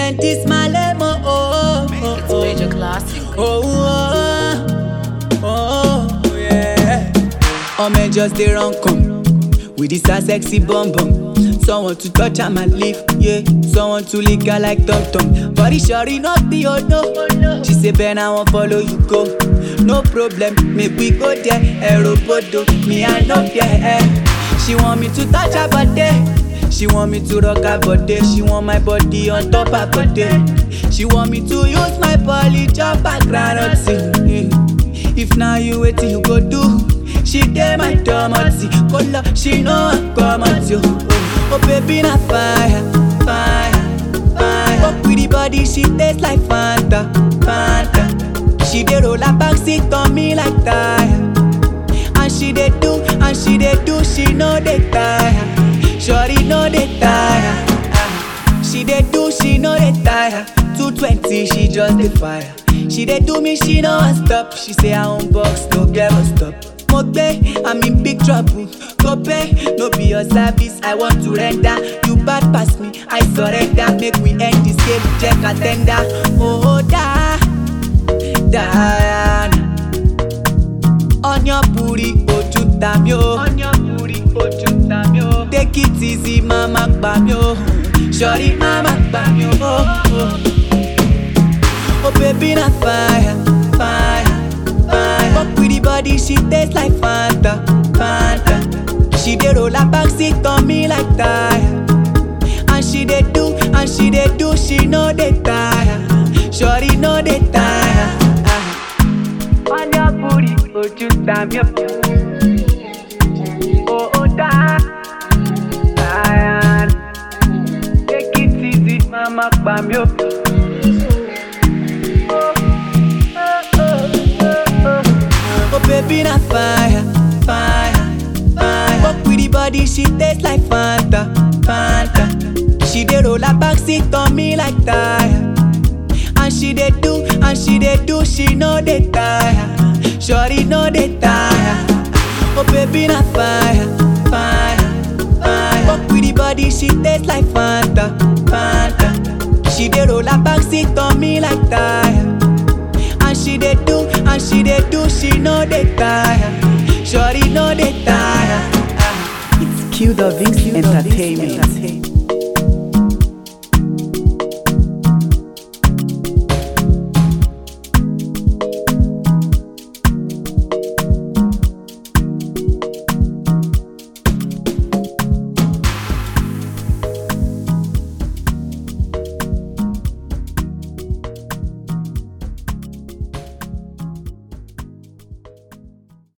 and this my lemon. Oh, oh, It's oh, major classic. oh, oh, oh, oh, yeah. Oh man, just they run come with this a sexy bum bum. Someone to touch on my lip, yeah. Someone to lick her like tum tum. Body shawty not the oh no. She say Ben, I won't follow you go. No problem, make we go there. Aeropodo, me I know yeah. She want me to touch her body. She want me to rock her body. She want my body on top her body. She want me to use my poly chop her granite. If now you wait till you go do. She dey my domoti, color she know I come at you. Oh, oh baby na fire, fire, fire. Fuck with the body, she taste like Fanta, Fanta. She dey roll her back seat on me like tire, and she dey do, and she dey do, she know dey tire. Shorty know dey tire, ah. she dey do, she know dey tire. 220, she just dey fire. She dey do me, she no wan stop. She say her own box no get must stop. mo gbé i'm in big trouble go pay no be your service i want to render you bad pass me i surrender make we end this game check attender oh da diana onion puri ojú ta mi o onion puri ojú ta mi o take it easy mama gbà mí o sọrí mama gbà mí o oh, oh. oh baby na fire fire fire fuck with the body she taste like fanta fanta she dey roll her back seat on me like tire and she dey do and she dey do she no dey tire sọrí no dey tire. onion puri ojú ta mi o. Oh, oh, da. Diana. Take it easy, mama, pa mi o. Oh baby na fire, fire, fire. Fuck with the body, she taste like Fanta, Fanta. She dey roll her back seat on me like tire, and she dey do, and she dey do, she no dey tire. Shorty no dey tire. Oh baby na fire, fire, fire. Fuck with the body, she taste like Fanta, Fanta. She dey roll her back seat on me like tire. And she dey do, and she dey do, she no dey tire. Shorty no dey tire. It's Q the Vince Entertainment.